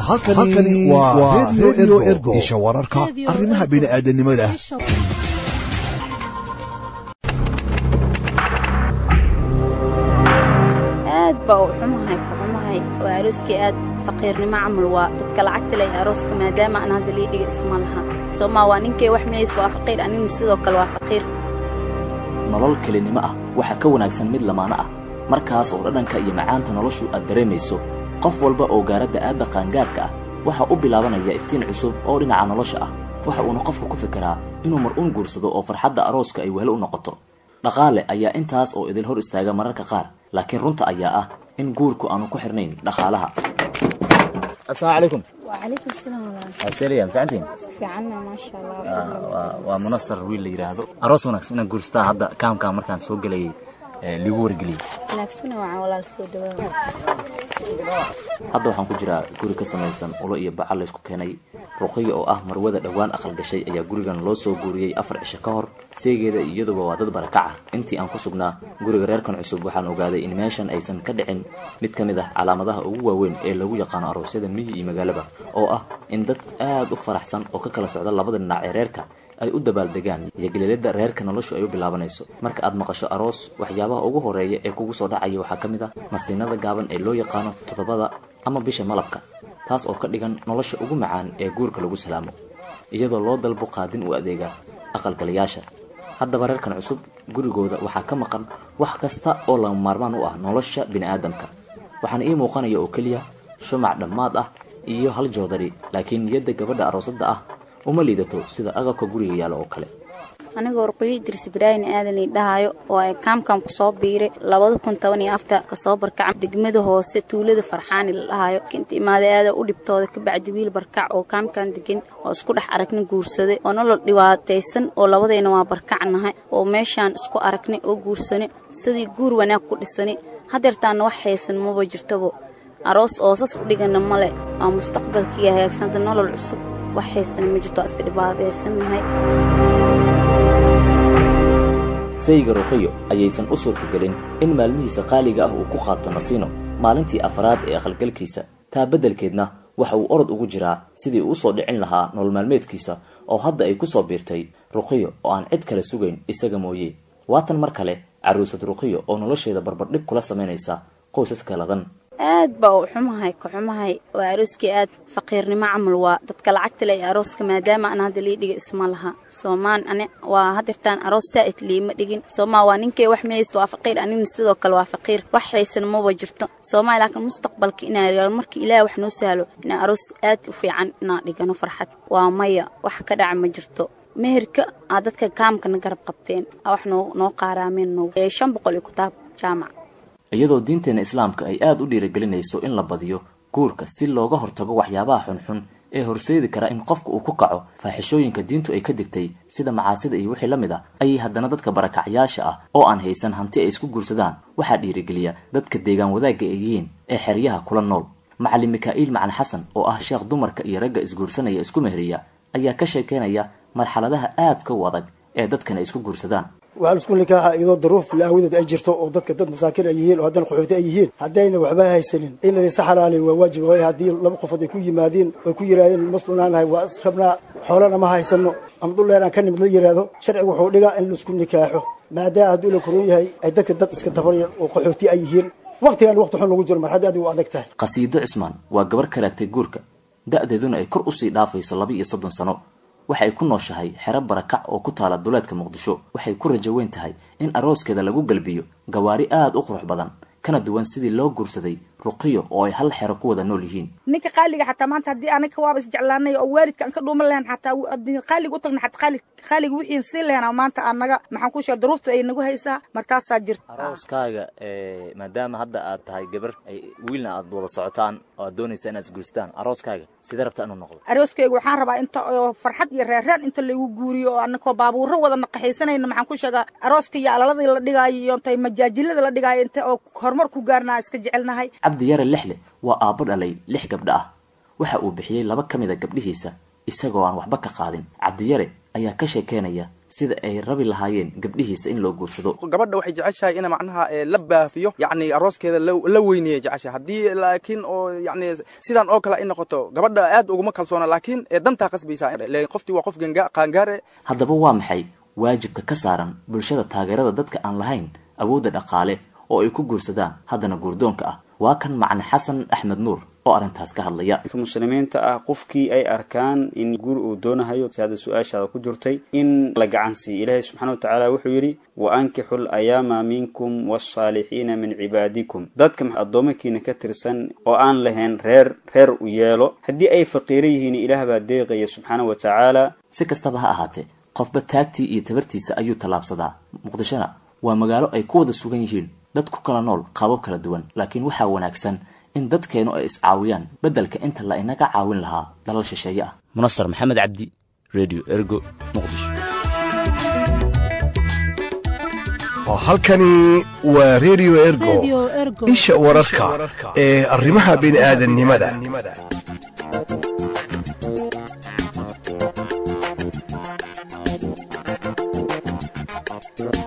halkani waa redio ergo isha wararka arrimaha bini'aadanimada aad baa u xumahay ka xumahay waa arooskii aad faqiirnimo camal waa dadka lacagta leh arooska maadaama aan hadda liidhiga isma laha soomaa waa ninkay wax miyaysa waa faqiir anina sidoo kale waa faqiir nolol kelinimo ah waxaa ka wanaagsan mid lamaano ah markaas oo dhadhanka iyo macaanta noloshu aad dareemayso qof walba oo gaaradda aadda qaangaarka ah waxaa u bilaabanaya iftiin cusub oo dhinaca nolosha ah waxa uuna qofku ku fikiraa inuu mar uun guursado oo farxadda arooska ay wehlo u noqoto dhaqaale ayaa intaas oo idil hor istaaga mararka qaar laakiin runta ayaa ah in guurku aanu ku xirnayn dhaqaalaha asalaamu calaykum wacalaykum salaam walaal aseliya mafacantiin fiicanna maasha allah waa munasar wiil la yidhaahdo aroos wanaagsan inaan guurstaa hadda kaamkaa markaan soo gelayay ligu wargeliyey wanaagsana wacan walaal soo dhawaada hadda waxaan ku jiraa guri ka samaysan ulo iyo bacal laysku keenay ruqiya oo ah marwada dhowaan aqal gashay ayaa gurigan loo soo guuriyey afar cisho ka hor seegeeda iyaduba waa dad barakaca intii aan ku sugnaa guriga reerkan cusub waxaan ogaaday in meeshan aysan ka dhicin mid ka mid ah calaamadaha ugu waaweyn ee lagu yaqaano aroosyada miyi iyo magaalaba oo ah in dad aad u faraxsan oo ka kala socda labada dhinac ee reerka ay u dabaaldegaan iyo geleelada reerka noloshu ay u bilaabanayso marka aad maqasho aroos waxyaabaha ugu horeeya ee kugu soo dhacaya waxaa ka mid ah masiinada gaaban ee loo yaqaano toddobada ama bisha malabka taas oo ka dhigan nolosha ugu macaan ee guurka lagu salaamo iyadoo loo dalbo qaadin u adeega aqalgalayaasha haddaba reerkan cusub gurigooda waxaa ka maqan wax kasta oo lama maarmaan u ah nolosha bini'aadamka waxaana ii muuqanaya oo keliya shumac dhammaad ah iyo hal joodari laakiin niyadda gabadha aroosadda ah uma liidato sida agabka guriga yaala oo kale anigoo ruqyo idris ibraahim aadan ii dhahayo oo ay kaamkan ku soo biiray labada kun toban iyo afta kasoo barkaca degmada hoose tuulada farxaani la dhahayo kinta imaaday aada u dhibtooda ka bacdi wiil barkac oo kaamkan degan oo isku dhex aragna guursaday oo nolol dhibaataysan oo labadayna waa barkacnahay oo meeshaan isku aragnay oo guursanay sidii guur wanaag ku dhisanay hadeertaana wax haysan maba jirtabo aroos oosas ku dhigana male waa mustaqbalkii hagaagsanta nolol cusub wax haysana ma jirto waa iska dhibaataysannahay sayga ruqiyo ayaysan u suurtagelin in maalmihiisa qaaliga ah uu ku qaato nasiino maalintii afraad ee aqalgalkiisa taa beddelkeedna waxa uu orod ugu jiraa sidii uu usoo dhicin lahaa nolol maalmeedkiisa oo hadda ay ku soo biirtay ruqiyo oo aan cid kale sugayn isaga mooye waatan mar kale carruusad ruqiyo oo nolosheeda barbardhig kula samaynaysa qoysaska ladan aad baa u xumahay ka xumahay waa arooskii aad faqiirnimo camal waa dadka lacagta leh arooska maadaama aan hadda liidhiga isma laha soomaan ani waa hadirtaan aroos saa'id liima dhigin soomaa waa ninkay wax miyaysa waa faqiir anina sidoo kale waa faqiir wax haysan maba jirto soomaa laakiin mustaqbalka inaa markii ilaah wax noo sahlo inaa aroos aad u fiican inaan dhigano farxad waa maya wax ka dhaca ma jirto meherka aa dadka kaamkana garab qabteen aa wax noo noo qaaraameen noo shan boqol iyo kutaab jaamac iyadoo diinteena islaamka ay aada u dhiirigelinayso in la badiyo guurka si looga hortago waxyaabaha xunxun ee horseedi kara in qofka uu ku kaco faaxishooyinka diintu ay ka digtay sida macaasida iyo wixii la mid ah ayay haddana dadka barakacyaasha ah oo aan haysan hanti ay isku guursadaan waxaa dhiirigeliya dadka deegaan wadaagga ay yihiin ee xeryaha kula nool macalin mikaa'iil macan xasan oo ah sheekh dumarka iyo ragga isguursanaya isku meheriya ayaa ka sheekeynaya marxaladaha aadka u adag ee dadkan ay isku guursadaan waxaa la isku nikaaxa iyadoo daruuf laawadeed ay jirto oo dadka dad masaakiin ay yihiin oo haddana qaxooti ay yihiin haddayna waxba haysanin in laysa xalaaliy waa waajib waayo haddii laba qofood ay ku yimaadiin oy ku yidhahdeen maslunaanahay waa is rabnaa xoolana ma haysano ama dhuldheer aan ka nimid la yidhaahdo sharcigu wuxuu dhigaa in laisku nikaaxo maadaama hadduu la koron yahay ay dadka dad iska dabarya oo qaxooti ay yihiin waqtigan waqti xun lagu jiro marxadda adig u adag tahay qasiido cusmaan waa gabar ka raagtay guurka da-deeduna ay kor usii dhaafayso laba iyo soddon sano waxay ku nooshahay xero barakac oo ku taala duleedka muqdisho waxay ku rajo weyn tahay in arooskeeda lagu galbiyo gawaari aada u qurux badan kana duwan sidii loo guursaday ruqiyo oo ay hal xero ku wada nool yihiin ninka qaaliga xataa maanta haddii anaga waaba isjeclaanay oo waalidka aan ka dhuuman lahayn xataa qaaliga u tagna xataa qaali qaaliga wixiin siin lahayn maanta anaga maxaan ku sheega duruufta ay nagu haysaa markaasaa jirta arooskaaga maadaama hadda aad tahay gabar wiilna aad wada socotaan oo aad doonaysa inaad isguurstaan arooskaaga sidee rabta inuu noqdo arooskayga waxaan rabaa inta oo farxad iyo reerreer inta lagu guuriyo oo anakoo baabuuro wada naqaxaysanayna maxaan ku sheegaa arooska iyo alaladii la dhigaayo iyo intay majaajilada la dhigaayo inta oo horumar ku gaarnaa iska jecelnahay cabdi yare lixle waa aabbo dhalay lix gabdho ah waxa uu bixiyey laba ka mid a gabdhihiisa isagoo aan waxba ka qaadin cabdiyare ayaa ka sheekeynaya sida ay rabi lahaayeen gabdhihiisa in loo guursado gabadha waxay jeceshahay ina macnaha la baafiyo yacni arooskeeda la weyneeya jeceshahay haddii laakiin oo yacni sidan oo kale ay noqoto gabadha aad uguma kalsoona laakiin dantaa qasbaysaa qoftii waa qof qaangaare haddaba waa maxay waajibka ka saaran bulshada taageerada dadka aan lahayn awoodda dhaqaale oo ay ku guursadaan haddana guurdoonka ah waa kan macne xasan axmed nuur oo arrintaas ka hadlaya muslimiinta ah qofkii ay arkaan in guur uu doonahayo si hadda su-aashaada ku jirtay in la gacan siiyo ilaahay subxana wa tacaala wuxuu yidhi wa ankixu layaama minkum wasaalixiina min cibaadikum dadka addoomakiina ka tirsan oo aan lahayn reer reer u yeelo haddii ay faqiiro yihiin ilaah baa deeqaya subxaana wa tacaala si kastaba ha ahaatee qofba taagtii iyo tabartiisa ayuu tallaabsadaa muqdishona waa magaalo ay ku wada sugan yihiin dad ku kala nool qaabab kala duwan laakiin waxaa wanaagsan in dadkeennu ay iscaawiyaan beddelka inta la inaga caawin lahaa dalal shisheeye ah munasar maxamed cabdi redio ergo muqdisho halkani waa redio ergo isha wararka ee arrimaha bini'aadannimada Thank you.